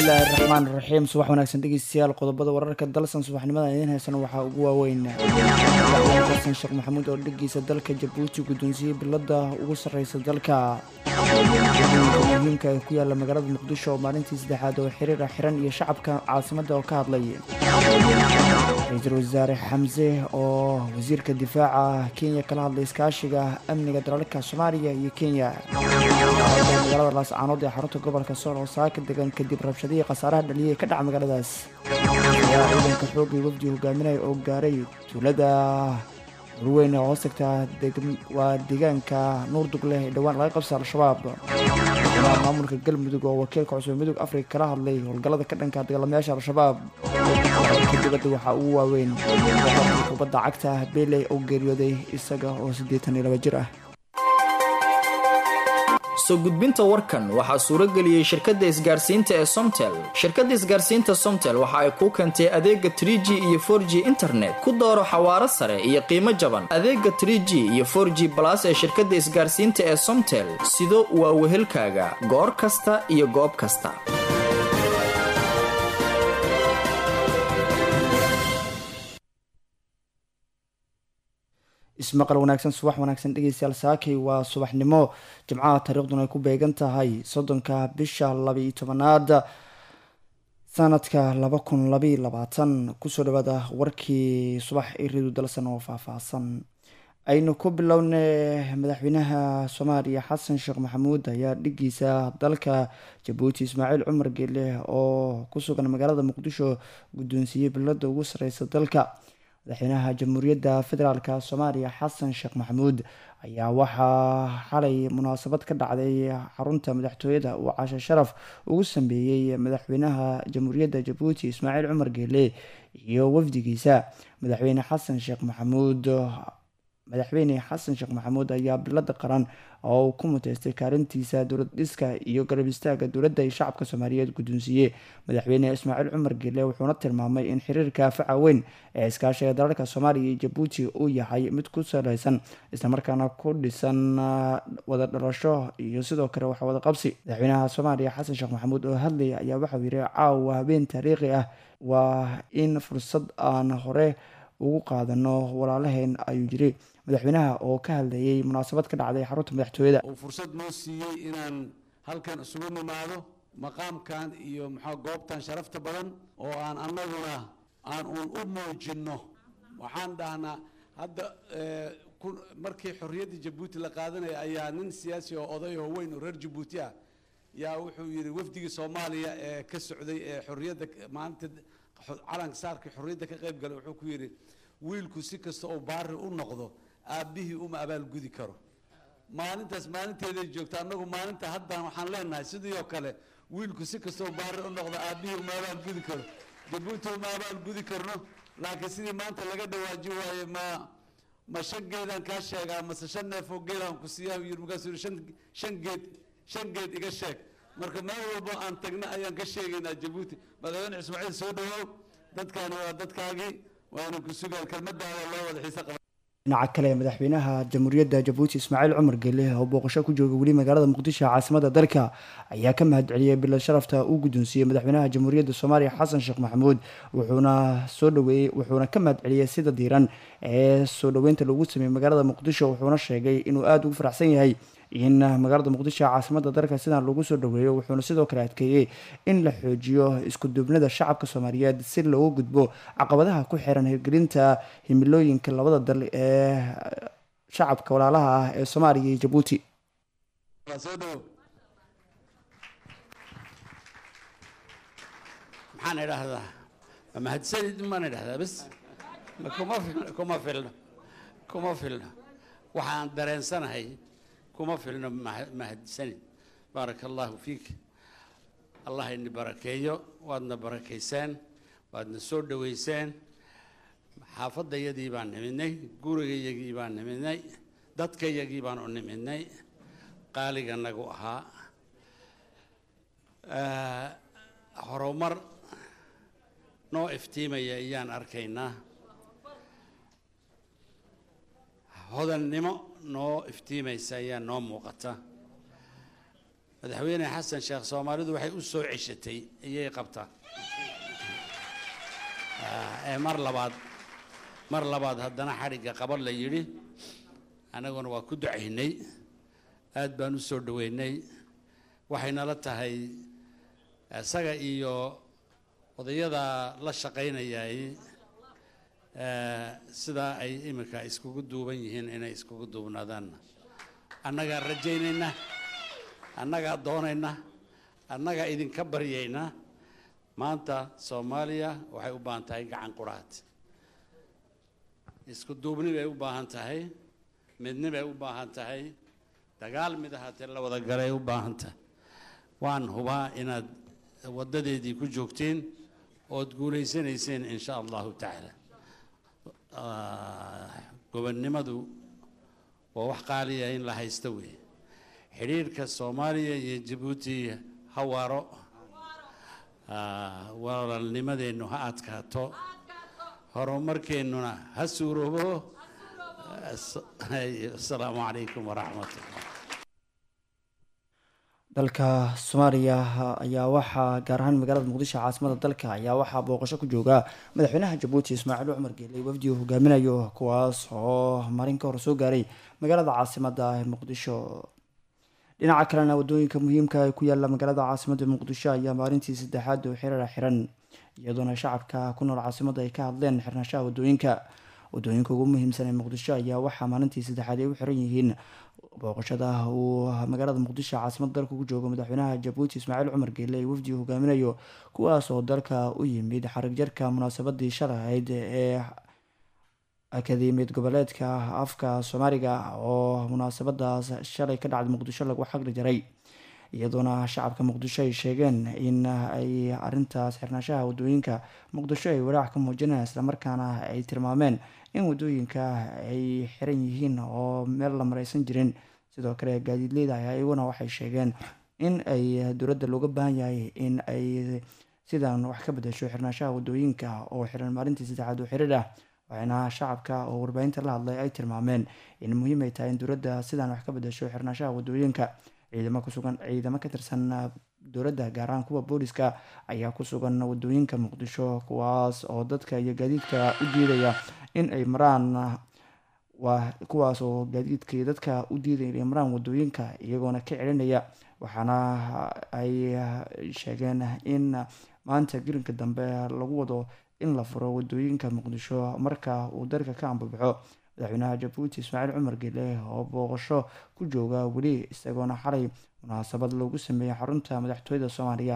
bismillaahi raxmaan raxiim subax wanaagsan dhegeystayaal qodobada wararka dalsan subaxnimada idiin heysana waxaa ugu waaweyn xasan sheekh maxamuud oo dhigiisa dalka jabuuti guddoonsiiyey bilada ugu sarreysa dalka muhiimka ee ku yaala magaalada muqdisho oo maalintii saddexaad oo xiriira xiran iyo shacabka caasimadda oo ka hadlay ra-iisul wasaare xamse oo wasiirka difaaca kenya kala hadlay iskaashiga amniga dalalka soomaaliya iyo kenya magaalada laascaanood ee xarunta gobolka sool oo saaka degan kadib rabshadihii khasaaraha dhaliyay ka dhaca magaaladaas ayaa ciidanka xoogii wafdi hogaaminaya oo gaaray tuulada warweyn oo hoos tagtaa waa deegaanka nuurdug leh ee dhowaan laga qabsa al-shabaab maamulka galmudug oo wakiilka cusub midug afrika kala hadlay howlgallada ka dhanka dagaalamayaasha al-shabaab dibadda waxaa ugu waaweyn kubadda cagta beeley oo geeriyooday isaga oo siddeetan iyo laba jir ah soo gudbinta warkan waxaa suuro geliyey shirkadda isgaarsiinta ee somtel shirkadda isgaarsiinta somtel waxa ay kuu keentay adeega trie g iyo for g internet ku dooro xawaaro sare iyo qiimo jaban adeega trie g iyo for g balas ee shirkadda isgaarsiinta ee somtel sido waa wehelkaaga goor kasta iyo goob kasta ismaqal wanaagsan subax wanaagsan dhegeystayaal saakay waa subaxnimo jimcaha taariikhduna ay ku beegan tahay soddonka bisha labaiyo tobanaad sanadka laba kun labaiyo labaatan kusoo dhawaada warkii subax iridu dalsan oo faahfaahsan aynu ku bilownay madaxweynaha soomaaliya xasan sheekh maxamuud ayaa dhigiisa dalka jabuuti ismaaciil cumar geele oo ku sugan magaalada muqdisho guddoonsiiyey bilada ugu sareysa dalka madaxweynaha jamhuuriyadda federaalk soomaaliya xasan sheekh maxamuud ayaa waxaa xalay munaasabad ka dhacday xarunta madaxtooyada uu cashe sharaf ugu sameeyey madaxweynaha jamhuuriyadda jabuuti ismaaciil cumar geele iyo wafdigiisa madaxweyne xasan sheekh maxamuud madaxweyne xasan sheekh maxamuud ayaa bilada qaran oo uu ku muteystay kaalintiisa dowlad dhiska iyo garab istaaga dowladda iyo shacabka soomaaliyeed guddoonsiiye madaxweyne ismaaciil cumar geele wuxuuna tilmaamay in xiriirka faca weyn ee iskaashiga dalalka soomaaliya iyo jabuuti uu yahay mid ku saleysan islamarkaana ku dhisan wada dhalasho iyo sidoo kale wax wada qabsi madaxweynaha soomaaliya xasan sheekh maxamuud oo hadlaya ayaa waxau yihi caawa habeen taariikhi ah waa in fursad aan hore ugu qaadano walaalaheen ayuu yiri madaxweynaha oo ka hadlayay munaasabad ka dhacday xarunta madaxtooyada uu fursad noo siiyey inaan halkan isugu nimaado maqaamkan iyo maxaa goobtan sharafta badan oo aan annaguna aan uun u muujinno waxaan dhahnaa hadda markii xorriyadda jabuuti la qaadanaya ayaa nin siyaasi oo oday oo weyn oo reer jabuuti ah yaa wuxuu yidhi wafdigii soomaaliya ee ka socday ee xorriyadda maalinta calanka saarkii xorriyadda ka qayb galay wuxuu ku yidhi wiilku si kasta oo baari u noqdo aabbihii uma abaalgudi karo maalintaas maalinteeday joogta annagu maalinta haddan waxaan leenahay sidii oo kale wiilku si kasta oo baari u noqdo aabbihii uma abaalgudi karo jabuuti uma abaalgudi karno laakiin sidii maanta laga dhawaaji waaye ma ma shan geedaan kaa sheegaa mase shan neefoo geedaan ku siiyaa yiri markaasuu yidhi shan shan geed shan geed iga sheeg marka meel walbo aan tagna ayaan ka sheegaynaa jabuuti madaxweyne ismaaciil soo dhawow dadkaani waa dadkaagii waana ku sugaan kelmadaada loo wada xiise qaba dhinaca kale madaxweynaha jamhuuriyadda jabuuti ismaaciil cumar geele oo booqasho ku jooga weli magaalada muqdisho caasimada dalka ayaa ka mahad celiyey bilad sharafta uu guddoonsiiyey madaxweynaha jamhuuriyadda soomaaliya xasan sheekh maxamuud wuxuuna soo dhaweeyey wuxuuna ka mahad celiyey sida diiran ee soo dhoweynta lagu sameeyey magaalada muqdisho wuxuuna sheegay inuu aada ugu faraxsan yahay in magaalada muqdisho caasimada dalka sidan lagu soo dhaweeyo wuxuuna sidoo kale adkeeyey in la xoojiyo isku duubnida shacabka soomaaliyeed si loogu gudbo caqabadaha ku xiran hirgelinta himilooyinka labada dal ee shacabka walaalaha ah ee soomaaliya iyo jabuuti maxaan idhaahdaa mahadsanid maan idhahdaa bas kuma filno kuma filno kuma filno waxaan dareensanahay kuma filno mahadsanid baaraka allahu fiik allah ini barakeeyo waadna barakayseen waadna soo dhoweyseen xaafadayadii baan nimidnay gurigayagii baan nimidnay dadkayagii baan u nimidnay qaaliga nagu ahaa horumar noo iftiimaya ayaan arkaynaa hodannimo noo iftiimaysa ayaa noo muuqata madaxweyne xasan sheekh soomaalidu waxay u soo ceshatay iyay qabtaa ee mar labaad mar labaad haddana xadhigga qabad la yidhi annaguna waa ku ducaynay aad baan u soo dhoweynay waxaynala tahay isaga iyo odayada la shaqaynayay sidaa ay iminka iskugu duuban yihiin inay iskugu duubnaadaanna annagaa rajaynayna annagaa doonayna annagaa idinka baryayna maanta soomaaliya waxay u baahan tahay gacan quraad isku duubni bay u baahan tahay midni bay u baahan tahay dagaal mid ahaatee la wada galay u baahan tahay waan hubaa inaad waddadeedii ku joogteen ood guulaysanayseen in sha allahu tacaala gobonnimadu waa wax qaaliya in la haysto weeye xidhiirhka soomaaliya iyo jabuuti ha waaro walaalnimadeennu ha adkaato horumarkeennuna ha suuroobo asalaamu calaykum waraxmat ullah dalka soomaaliya ayaa waxaa gaar ahaan magaalada muqdisho caasimada dalka ayaa waxaa booqasho ku jooga madaxweynaha jabuuti ismaaciil cumar geeley wafdi uu hogaaminayo kuwaas oo marin ka hor soo gaaray magaalada caasimada ee muqdisho dhinaca kalena wadooyinka muhiimka ee ku yaala magaalada caasimada muqdisho ayaa maalintii saddexaad oo xiriira xiran iyadoona shacabka ku nool caasimada ay ka hadleen xirnashaha wadooyinka wadooyinka ugu muhiimsan ee muqdisho ayaa waxaa maalintii saddexaad ay u xiran yihiin booqashada uu magaalada muqdisho caasimada dalka ku joogo madaxweynaha jabuuti ismaaciil cumar geele ee wafdi hogaaminayo kuwaas oo dalka u yimid xarig jarka munaasabadii shalahayd ee akademiyad goboleedka afka soomaaliga oo munaasabadaas shalay ka dhacday muqdisho lagu xagri jaray iyadoona shacabka muqdisho ay sheegeen in ay arintaas xirnaashaha wadooyinka muqdisho ay walaac ka muujinayaan islamarkaana ay tilmaameen in wadooyinka ay xiran yihiin oo meel la mareysan jirin sidoo kale gaadiidleyda iyaguna waxay sheegeen in ay dowladda looga baahan yahay in ay sidan wax ka bedesho xirnaashaha wadooyinka oo xiran maalintii saddexaad oo xiriir ah waxayna shacabka oo warbaahinta la hadlay ay tilmaameen in muhiim ay tahay in dowladda sidan wax ka bedesho xirnaashaha wadooyinka ciidamo kusugan ciidamo ka tirsan dowladda gaar ahaan kuwa booliska ayaa ku sugan wadooyinka muqdisho kuwaas oo dadka iyo gaadiidka u diidaya in ay maraan waa kuwaas oo gaadiidka iyo dadka u diidaya inay maraan wadooyinka iyagoona ka celinaya waxaana ay sheegeen in maanta gelinka dambe lagu wado in la furo wadooyinka muqdisho marka uu dalka ka ambabaxo madaxweynaha jabuuti ismaaciil cumar geele oo booqasho ku jooga weli isagoona xalay munaasabad loogu sameeyey xarunta madaxtooyada soomaaliya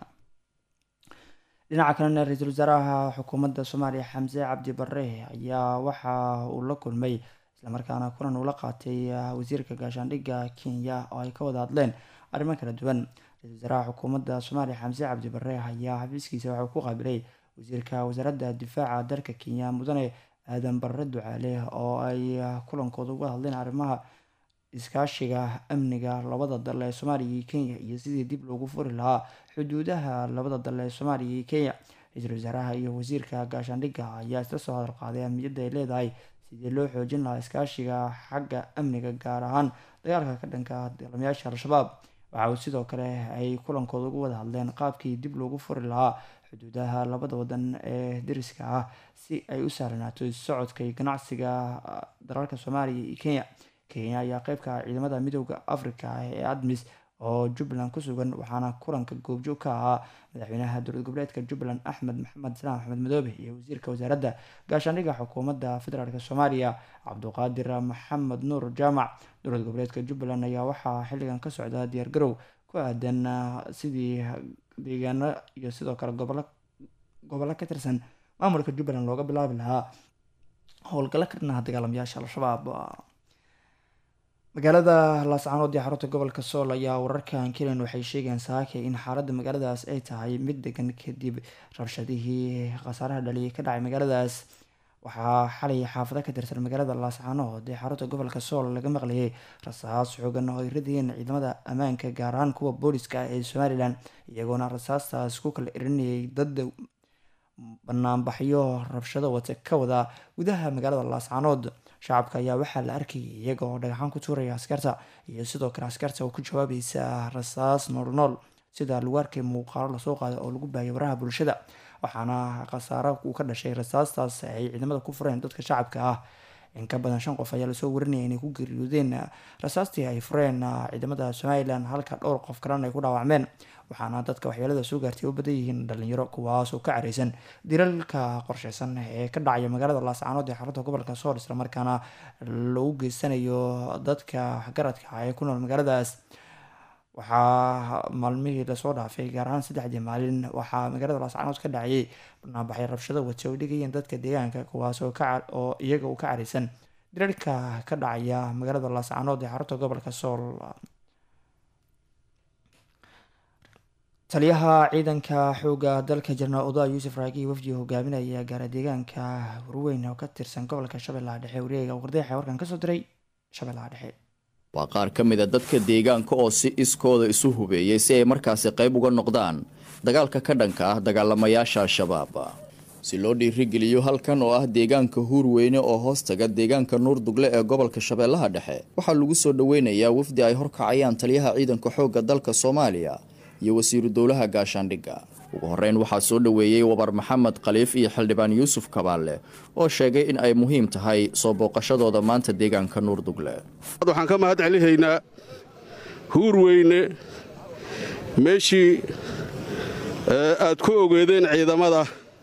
dhinaca kalena ra-iisul wasaaraha xukuumadda soomaaliya xamse cabdi bare ayaa waxa uu la kulmay islamarkaana kulan uu la qaatay wasiirka gaashaandhigga kenya oo ay ka wada hadleen arrimo kala duwan ra-isul wasaaraha xukuumadda soomaaliya xamse cabdi bare ayaa xafiiskiisa waxauu ku qaabilay wasiirka wasaaradda difaaca dalka kenya mudane aadan barre ducaale oo ay kulankooda uga hadleen arrimaha iskaashiga amniga labada dal ee soomaaliya iyo kenya iyo sidii dib loogu furi lahaa xuduudaha labada dal ee soomaaliya iyo kenya ra-iisul wasaaraha iyo wasiirka gaashaandhigga ayaa isla soo hadal qaaday ahmiyadda ay leedahay sidii loo xoojin lahaa iskaashiga xagga amniga gaar ahaan dagaalka ka dhanka dagaalamayaasha al-shabaab waxa uu sidoo kale ay kulankooda uga wada hadleen qaabkii dib loogu furi lahaa xuduudaha labada wadan ee dariska ah si ay u sahlanaato socodka iyo ganacsiga dalalka soomaaliya iyo kenya kenya ayaa qeybka ciidamada midooda africa ee admis oo jubbaland ku sugan waxaana kulanka goobjoog ka ahaa madaxweynaha dowlad goboleedka jubbaland axmed maxamed salaam axmed madoobe iyo wasiirka wasaaradda gaashaandhigga xukuumadda federaalk soomaaliya cabduqaadir maxamed nuur jaamac dowlad goboleedka jubbaland ayaa waxaa xilligan ka socda diyaargarow ku aadan sidii deegaano iyo sidoo kale gobollo gobollo ka tirsan maamulka jubbaland looga bilaabi lahaa howlgallo ka dhinaha dagaalamayaasha al-shabaab magaalada laascaanood ee xarunta gobolka sool ayaa wararkan kelen waxay sheegeen saake in xaaladda magaaladaas ay tahay mid degan kadib rabshadihii khasaaraha dhaliyay ka dhacay magaaladaas waxaa xalay xaafado ka tirsan magaalada laascaanood ee xarunta gobolka sool laga maqlayay rasaas xoogan oo ay radiyeen ciidamada ammaanka gaar ahaan kuwa booliska ee somalilan iyagoona rasaastaas ku kala erinayay dad banaanbaxyo rabshado wata ka wada gudaha magaalada laascaanood shacabka ayaa waxaa la arkayay iyaga oo dhagaxaan ku tuuraya askarta iyo sidoo kale askarta oo ku jawaabaysa rasaas noolnool sida lagu arkay muuqaalo lasoo qaaday oo lagu baayay waraha bulshada waxaana khasaaro uu ka dhashay rasaastaas ay ciidamada ku fureen dadka shacabka ah in ka badan shan qof ayaa lasoo warinaya inay ku geeriyoodeen rasaastii ay fureen ciidamada somalilan halka dhowr qof kalena ay ku dhaawacmeen waxaana dadka waxyeelada soo gaartay u badan yihiin dhalinyaro kuwaas oo ka careysan dilalka qorsheysan ee ka dhacaya magaalada laascaanood ee xarunta gobolka sool islamarkaana lagu geysanayo dadka garadka ah ee ku nool magaaladaas waxaa maalmihii lasoo dhaafay gaar ahaan saddexdii maalin waxaa magaalada laascaanood ka dhacayay barnaamixyo rabshado wati oo dhigayeen dadka deegaanka kuwaas oo iyaga uu ka careysan dilalka ka dhacaya magaalada laascaanood ee xarunta gobolka sool taliyaha ciidanka xooga dalka jenaraal oda yuusuf raagi wafdi hogaaminaya gaara deegaanka hurweyn oo ka tirsan gobolka shabeellaha dhexe wareega wardeexa warkan kasoo diray shabeellaha dhexe waa qaar ka mid a dadka deegaanka oo si iskooda isu hubeeyey si ay markaasi qayb uga noqdaan dagaalka ka dhanka ah dagaalamayaasha al-shabaab si loo dhiirigeliyo halkan oo ah deegaanka huurweyne oo hoostaga deegaanka nuurdugle ee gobolka shabeellaha dhexe waxaa lagu soo dhoweynayaa wafdi ay horkacayaan taliyaha ciidanka xoogga dalka soomaaliya iyo wasiiru dowlaha gaashaandhigga ugu horreyn waxaa soo dhoweeyey wabar maxamed khaliif iyo xildhibaan yuusuf kabaalle oo sheegay in ay muhiim tahay soo booqashadooda maanta deegaanka nuurdugle waxaan ka mahad celihaynaa huurweyne meeshii aad ku ogeedeen ciidamada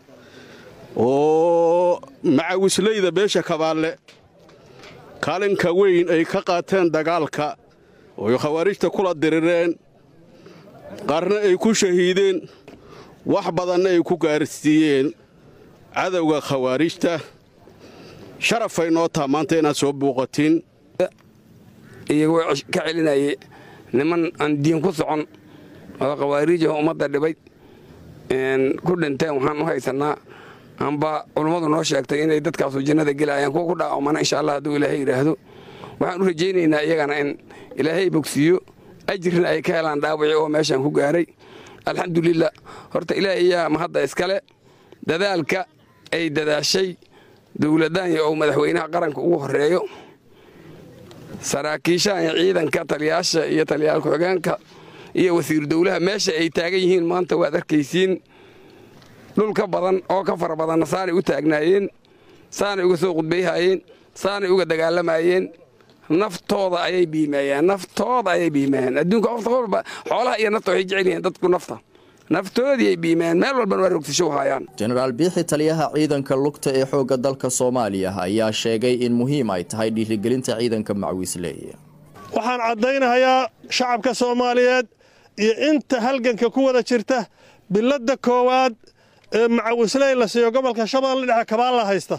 oo macawislayda beesha kabaalle kaalinka weyn ay ka qaateen dagaalka ooy khawaarijta kula dirireen qaarna ay ku shahiideen wax badanna ay ku gaarsiiyeen cadowga khawaarijta sharafay noo taha maanta inaad soo buuqatiin iyagoo ka celinayay niman aan diin ku socon oo khawaariijah ummadda dhibay ku dhinteen waxaan u haysannaa amba culummadu noo sheegtay inay dadkaasu jannada gelayaan kuwa ku dhaawamana insha allah hadduu ilaahay yidhaahdo waxaan u rajaynaynaa iyagana in ilaahay bogsiiyo ajirna ay ka helaan dhaawaci oo meeshaan ku gaaray alxamdulilah horta ilaah iyaa mahadda iskale dadaalka ay dadaashay dowladdaanya oo madaxweynaha qaranka ugu horreeyo saraakiishahan iyo ciidanka taliyaasha iyo taliyaal ku-xigeenka iyo wasiiru dowlaha meesha ay taagan yihiin maanta waad arkaysiin dhulka badan oo ka fara badanna saanay u taagnaayeen saanay uga soo qudbayhaayeen saanay uga dagaalamayeen naftooda ayay biimeeyeen naftooda ayay biimeeyeen adduunka qofta walba xoolaha iyo nafta waxay jecel yihiin dadku nafta naftoodii ay biimeeyeen meel walbana waa rogtisho haayaan jenaraal biixi taliyaha ciidanka lugta ee xoogga dalka soomaaliya ayaa sheegay in muhiim ay tahay dhiirigelinta ciidanka macwiisley waxaan caddaynahayaa shacabka soomaaliyeed iyo inta halganka ku wada jirta biladda koowaad ee macawisley la siiyo gobolka shabeelle dhexe kabaalla haysta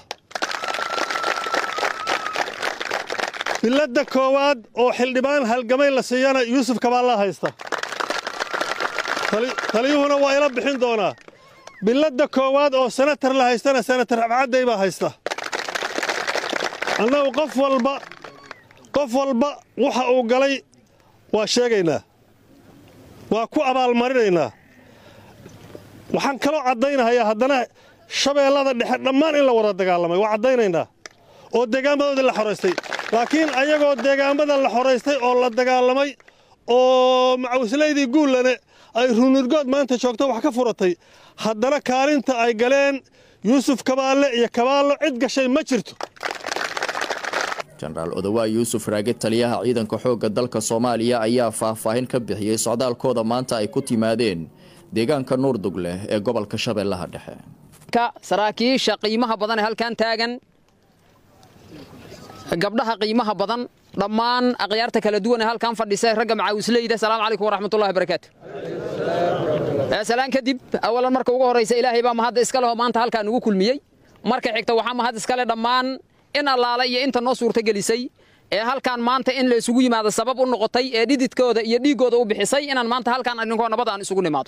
biladda koowaad oo xildhibaan halgamay la siiyana yuusuf kabaallaa haysta taliyuhuna waa ila bixin doonaa biladda koowaad oo senatar la haystana senatar abcadday baa haysta annagu qof walba qof walba waxa uu galay waa sheegaynaa waa ku abaalmarinaynaa waxaan kaloo caddaynahayaa haddana shabeellada dhexe dhammaan in la wada dagaalamay waa caddaynaynaa oo deegaamadoodii la xoraystay laakiin ayagoo deegaamada la xoraystay oo la dagaalamay oo macawislaydii guullane ay runurgood maanta joogto wax ka furatay haddana kaalinta ay galeen yuusuf kabaalle iyo kabaallo cid gashay ma jirto jenaraal odawaa yuusuf raage taliyaha ciidanka xoogga dalka soomaaliya ayaa faahfaahin ka bixiyey socdaalkooda maanta ay ku timaadeen deegaanka nuurdugle ee gobolka shabeellaha dhexe saraakiisha qiimaha badan ee halkan taagan gabdhaha qiimaha badan dhammaan akhyaarta kala duwan ee halkan fadhisa ragga macaawisleyda asalaamu calaykum waraxmatullahi barakaatu salaan kadib awalan marka ugu horraysa ilaahay baa mahadda iska leho maanta halkaa nugu kulmiyey marka xigta waxaa mahad iskale dhammaan in allaale iyo inta noo suurtagelisay ee halkaan maanta in la isugu yimaado sabab u noqotay ee dhididkooda iyo dhiiggooda u bixisay inaan maanta halkaan arrinkoo nabad aan isugu nimaado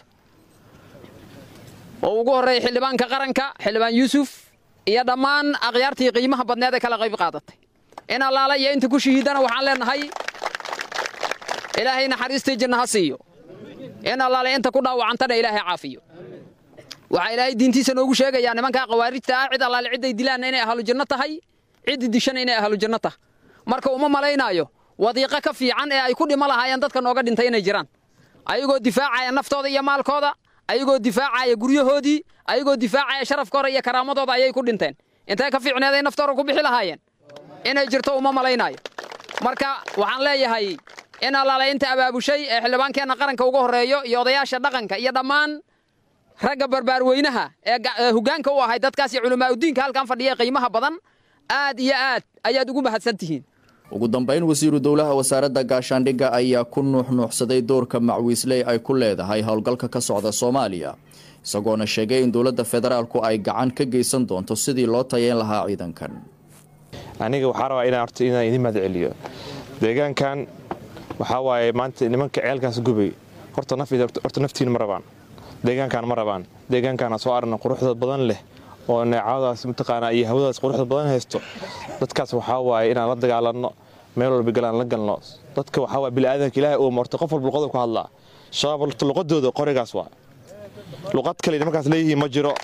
oo ugu horreeya xildhibaanka qaranka xildhibaan yuusuf iyo dhammaan akhyaartii qiimaha badneed ee kala qayb qaadatay in allaale iyo inta ku shahiidana waxaan leenahay ilaahay naxariistii janna ha siiyo in allaale inta ku dhaawacantana ilaahay caafiyo waxaa ilaahay diintiisa noogu sheegayaa nimankaa khawaarijta ah cid allaale cidday dilaanna inay ahlu janno tahay ciddi dishana inay ahlu janno tah marka uma malaynaayo wadiiqo ka fiican ee ay ku dhimo lahaayeen dadka nooga dhintay inay jiraan ayagoo difaacaya naftooda iyo maalkooda ayagoo difaacaya guryahoodii ayagoo difaacaya sharafkooda iyo karaamadooda ayay ku dhinteen intay ka fiicneeday naftooda ku bixi lahaayeen inay jirto uma malaynaayo marka waxaan leeyahay in allaale inta abaabushay ee xildhibaankeenna qaranka ugu horreeyo iyo odayaasha dhaqanka iyo dhammaan ragga barbaarweynaha ee hoggaanka u ahay dadkaas iyo culamaauddiinka halkan fadhiya qiimaha badan aad iyo aad ayaad ugu mahadsan tihiin ugu dambayn wasiiru dowlaha wasaaradda gaashaandhigga ayaa ku nuuxnuuxsaday doorka macwiisley ay ku leedahay howlgalka ka socda soomaaliya isagoona sheegay in dowladda federaalku ay gacan ka geysan doonto sidii loo tayeyn lahaa ciidankan aniga waxaa rabaa inaan horta inaan idin mahad celiyo deegaankan waxaa waaye maanta nimanka ceelkaas gubay horta horta naftiina ma rabaan deegaankan ma rabaan deegaankaana soo aragna quruxda badan leh oo neecadaas mataqaanaa iyo hawadaas quruxda badan haysto dadkaas waxaa waaye inaan la dagaalanno meel walba galaan la galno dadka waxaa waaye bini'aadanka ilaahay uu marto qof walba luqada ku hadlaa shabaab horta luqadooda qorigaas waa luqad kale nimankaas leeyihiin ma jiro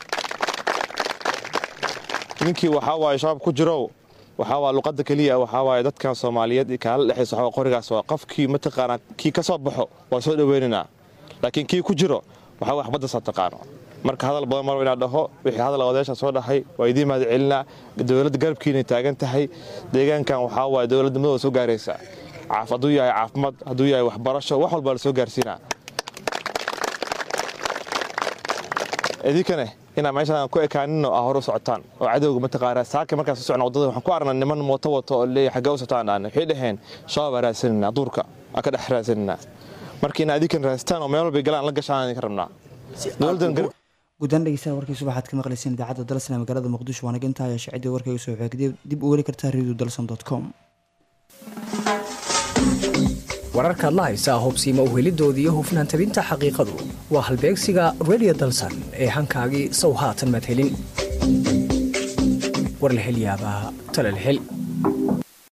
ninkii waxaa waaye shabaab ku jirow waxaa waa luqadda keliya waxaa waaye dadkan soomaaliyeed kaala dhexaysa waxaa qorigaas waa qofkii mataqaanaa kii ka soo baxo waa soo dhoweynaynaa laakiin kii ku jiro waxaa wax baddasaa taqaano marka hadal badan marba inaa dhaho wixii hadal odayaasha soo dhahay waa idiin mahad celinaa dowladda garabkiinay taagan tahay deegaankan waxaa waaye dowladda madooda soo gaaraysa hadduu yahay caafimaad hadduu yahay waxbarasho wax walbaa la soo gaarsiinaa idinkane inaa meeshaan ku ekaaninno aa hor u socotaan oo cadowga mataqaanaa saaka markaas u socna waddada waxaan ku aragnaa niman mooto wato oo leeyahay xaggee u socotaan aan waxay dhaheen shabaab aa raadsaninaa duurka aa ka dhex raadsaninaa marka inaa idinkan raastaan oo meel walbay galaan la gashaan idinka rabnaa guddaan dhegeystaha warkii subaxaad ka maqlayseen idaacadda dalsan ee magaalada muqdisho waana intaa ayaa shacidii warkayga soo xeegday dib u weli kartaa radio dalson com wararkaad la haysaa hubsiima uhelidoodii iyo hufnaan tabinta xaqiiqadu waa halbeegsiga radio dalsan ee hankaagii sow haatan madhelin warlahelyaabaha talalhel